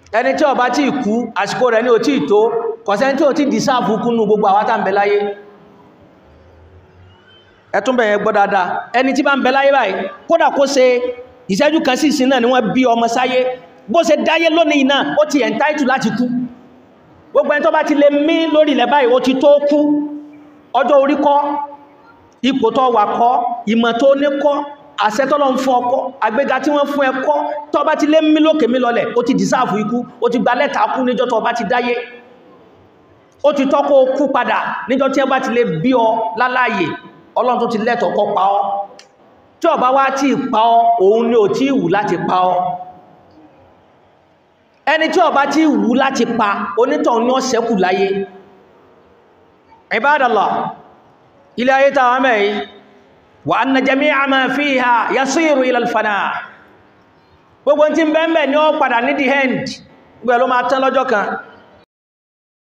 ẹni tí ó bá tí kú àsìkò rẹ̀ ní ò tí tó kọ̀sẹ́ tí ò tí dìsáàfù kúnnú gbogbo àwátà ń bẹ láyé ẹtún bẹ̀yẹn gbọ́ dáadáa ẹni tí bá ń bẹ láyé báyìí kódà kó ṣe ìṣẹ́jú kan sí ìsin náà ni wọ́n bí ọmọ sáyé bó ṣe dáyé lónìí náà ó ti entitled láti kú gbogbo ẹni tó bá ti lè mí lórí ilẹ̀ báyìí ó ti tó kú ọjọ́ orí kọ́ ipò tó wà kọ́ ìmọ̀ tó ní kọ́ àṣẹ tọ́lọ ń fún ọkọ́ àgbéga tí wọ́n fún ẹkọ́ tó bá ti lé mí lókè mí lọlẹ̀ ó ti dìsáàfù ikú ó ti gba lẹ́tà kú níjọ́ tó bá ti dáyé ó ti tọ́kọ́ kú padà níjọ́ tí ẹ bá ti lè bí ọ láláyè ọlọ́run tó ti lẹ́tọ̀ kọ́ pa ọ́ tí ó bá wá tí pa ọ́ òun ni ò tí wù láti pa ọ́ ẹni tí ó bá tí wù láti pa onítọ̀hún ni ó ṣẹ́kù láyé Ibadallah ilé ayé tàwọn mẹ́rin wa anna jami'a ma fiha yasiru ila al-fana gbogbo tí ń bẹ́ẹ̀mẹ́ ni ó padà ní the end gbogbo ló máa tán lọ́jọ́ kan